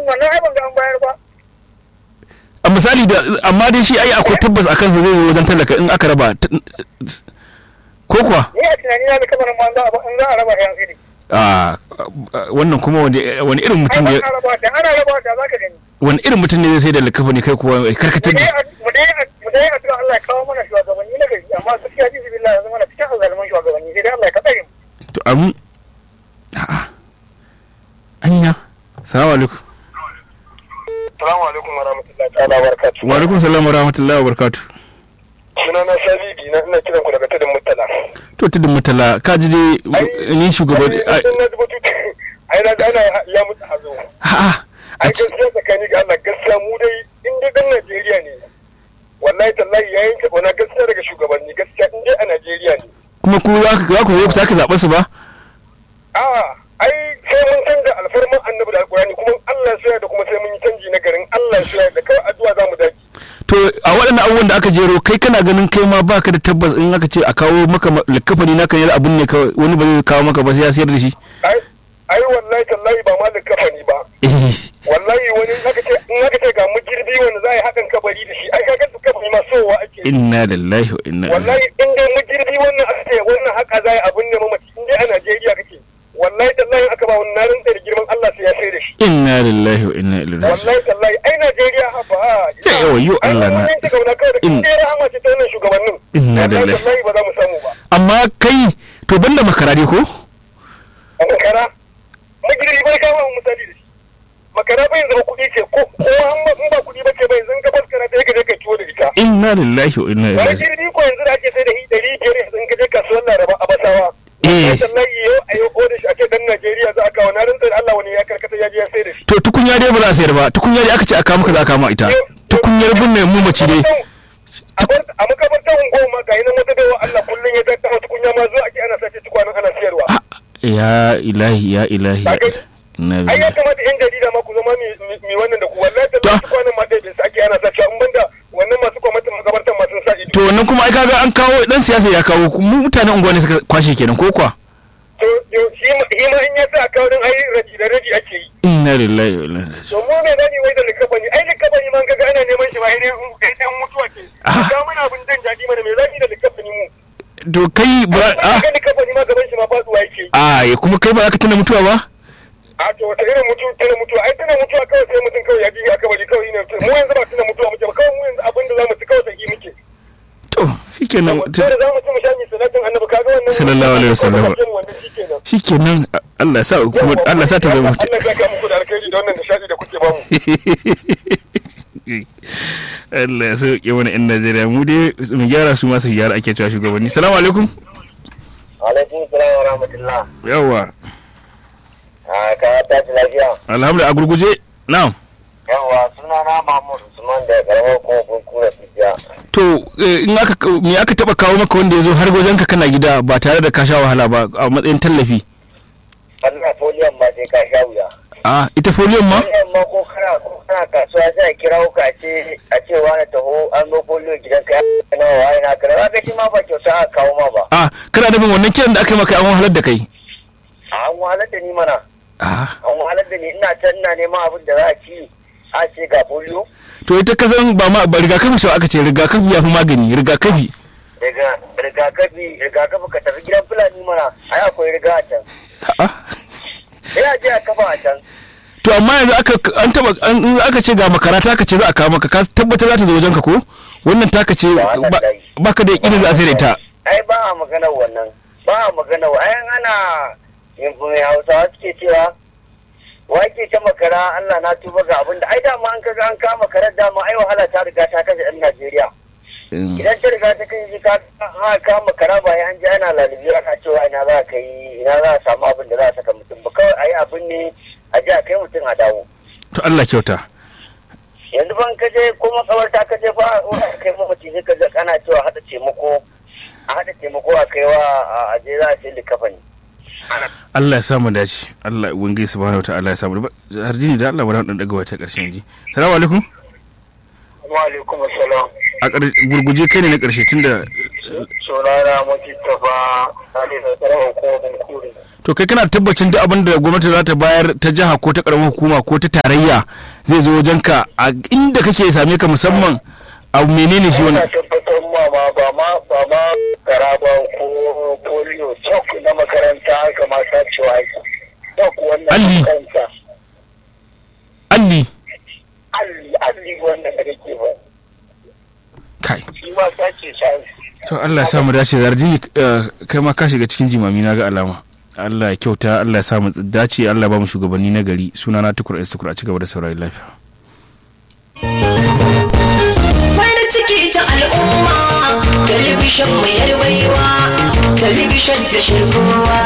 wannan ai ban ga an bayar ba a misali da amma dai shi ai akwai tabbas a kansa zai zo wajen talaka in aka raba t- ko kuwa ni a tunani na da kabarin ma za a ba- in za a raba yan iri a wannan kuma wani wani irin ai mutum ba ne a raba da ana raba da za ka gani wani irin mutum ne zai sai da likafa ne kai kuwa ya karkatar mu da dai mu dai mu dai addu'a Allah ya kawo mana shugabanni na gari amma gaskiya ji billahi yanzu mana cikin azalman shugabanni sai dai Allah ya kaɗa mu to amu a'a anya salamu alaikum Assalamu alaikum wa rahmatullahi ta'ala wa barakatuh. wa alaikum salam wa rahmatullahi wa barakatuh Sunana Sabidi na ina kiran ku daga tudun Murtala. to tudun mutala ka ji dai ni shugaban Ai sun na dubutu ai na da ana ya mutu hazo. a'a Ai gaskiya tsakani ga Allah gaskiya mu dai in dai dan Najeriya ne. Wallahi tallahi ya yanke ona gaskiya daga shugabanni gaskiya in dai a Najeriya ne. kuma ku za ku za ku zo ku sake zaɓa su ba A'a ai sai mun canza alfarman annabi da alƙur'ani kuma Allah ya da kuma sai mun yi canji na garin Allah ya da kawai addu'a za mu daki. to a waɗannan abubuwan da aka jero kai kana ganin kai ma baka da tabbas in aka ce a kawo maka likafani naka ne abun ne kawai wani ba zai kawo maka ba sai ya sayar da shi Ai ai wallahi tallahi ba ma da kafani ba. eh wallahi wani in aka ce in aka ce ga mujirbi wanda za a yi hakan kabari da shi ai kaga kabari ma sowa ake yi. inna lillahi wa inna ilaihi wallahi in dai mujirbi wannan aka ce wannan haka za a yi abin ne mamaci in dai a Najeriya kake wallahi tallahi aka ba wannan rinta da girman Allah sai ya sai da shi inna lillahi wa inna ilaihi raji'un wallahi tallahi ai Najeriya ha ba Ya yawa, yo Allah na- ai mun ta gauna kawai da In- in dai rahama ce ta wannan shugabannin Inna wallahi lillahi. tallahi ba za mu samu ba amma kai to banda makara ne ko a makara magirbi bai kawo mu misali da shi makara bai zama kuɗi ce ko ko an ba in ba kuɗi ba ce bai zan ka baskara ta yake je ka ciwo da ita inna lillahi wa inna ilaihi wani raji'un jirgi ko yanzu da ake sai da hi ɗari biyar yanzu in ka je kasuwar laraba a basawa Eh. wallahi yau a yau ko da shi ake dan najeriya za a kawo na rintsar allah wani ya karkata ya je ya sai da shi to tukunya dai ba za a sayar ba tukunya dai aka ce a kawo maka za a kawo ma ita tukunyar binne mu mace dai a bar- a makabartar unguwa ma ga nan wata baiwa allah kullum ya tattama tukunya ma zuwa ake ana sace tukwanin ana siyarwa Ah, ya ilahi ya ilahi ya ilahi. inna ai ya lillahi kamata yan jarida ma ku zama mi- mi mi wannan da ku wallahi da To. tukwanin ma ɗaya bai sa ake ana sace in banda wannan masu kwamitin makabartar ma sun sa ido to wannan kuma ai kaga an kawo dan siyasa ya kawo mu mutanen unguwa ne suka kwashe kenan ko kuwa to yo- shi ma shi ma in ya sa kawo din ai raji da raji ake yi inna lillahi wa inna ilaihi raji'un to mu me zani wai da likafani ai likafani man kaga ana neman shi ba ai dai dan mutuwa ke Ah. ga mana abin jin daɗi mana me zani da likafani mu to kai ba ah a ga likafani ma gaban shi ma faduwa yake a ya kuma kai ba za ka tuna mutuwa ba a to wata irin mutu tana mutuwa ai tana mutuwa kawai sai mutum kawai ya ji a kabari kawai ne mu yanzu ba tana mutuwa muke ba kawai mu yanzu abin da zamu ci kawai sai muke to shikenan sai da zamu ci mu sha mi salatin annabi kaga wannan Sallallahu alaihi wasallam. wannan shikenan shikenan Allah ya sa kuma Allah ya sa ta zama mutu Allah ya saka muku da alkhairi da wannan nishadi da kuke bamu Allah ya sauke wani yan Najeriya mu dai mu gyara su masu gyara ake cewa shugabanni salamu alaikum alaikum salam wa rahmatullah yawa a ka tashi lafiya alhamdulillah a gurguje na'am yawa suna na Mahmud Usman da karamar kofin kura tijiya to eh, in aka me aka taba kawo maka wanda ya zo har wajen ka kana gida ba tare da ka sha wahala ba a matsayin tallafi Allah foliyan ma sai ka sha wuya a ita foliyon ma foliyan ma ko kana ko kana kasuwa sai a kira ka ce a ce wani taho an zo foliyo gidan ka na waye na kira ka shi ma ba kyauta a kawo ma ba a kana nufin wannan kiran da aka yi maka an wahalar da kai a an wahalar da ni mana a an wahalar da ni ina can ina neman abin da za a ci a ce ga foliyo to ita kasan ba ma ba rigakafi sau aka ce rigakafi ya fi magani rigakafi daga rigakafi rigakafi ka tafi gidan fulani mana ai akwai riga a can a sai a je a kafa a can to amma yanzu aka an taba an in aka ce ga makarata aka ce za a kawo maka ka tabbatar za ta zo wajenka ko wannan taka ce Ba wannan ba- dai. baka da yakinin za a sai da ita ai ba a magana wannan ba a magana wa ai ana yin mai hausawa suke cewa wake ta makara Allah na tuba ga abin da ai dama an kaga an kama karar dama ai wahala ta riga ta kashe ɗan Najeriya Mm. idan ta riga ta kai ka ha kama kara ba an ji ana lalubi ana cewa ina za ka yi ina za a samu abin da za a saka mutum ba kawai ai abin ne a ji a kai mutum a dawo to Allah kyauta yanzu ban kaje ko makabarta kaje fa wani kai mamaci sai ka ga ana cewa hada taimako a hada taimako a kai wa a je za a ce likafani Allah ya samu dace Allah ubangiji subhanahu wataala ya samu har jini da Allah bari dan daga wata karshen ji assalamu alaikum wa alaikum assalam a ƙar- gurguje kai ne na karshe tunda sunana mutittafa hali da tsaron hukumar kuri to kai kana tabbacin duk abin da gwamnati za ta bayar ta jiha ko ta karamar hukuma ko ta tarayya zai zo wajen ka a inda kake same ka musamman abu menene shi Ina wannan tabbatar ma ma ba ma ba ma garaba ko polio sok na makaranta haka ma ta cewa ake sok wannan Alli. makaranta alli alli alli wannan da kake ba kai shi ma ta ce shi to Allah ya samu dace zardini eh, kai ma ka shiga cikin jimami na ga alama Allah ya kyauta Allah ya samu dace Allah ya ba mu shugabanni na gari sunana tukur istukur a cigaba da saurayi lafiya farin ciki ta al'umma talibishin mai yarbaiwa talibishin da shirkowa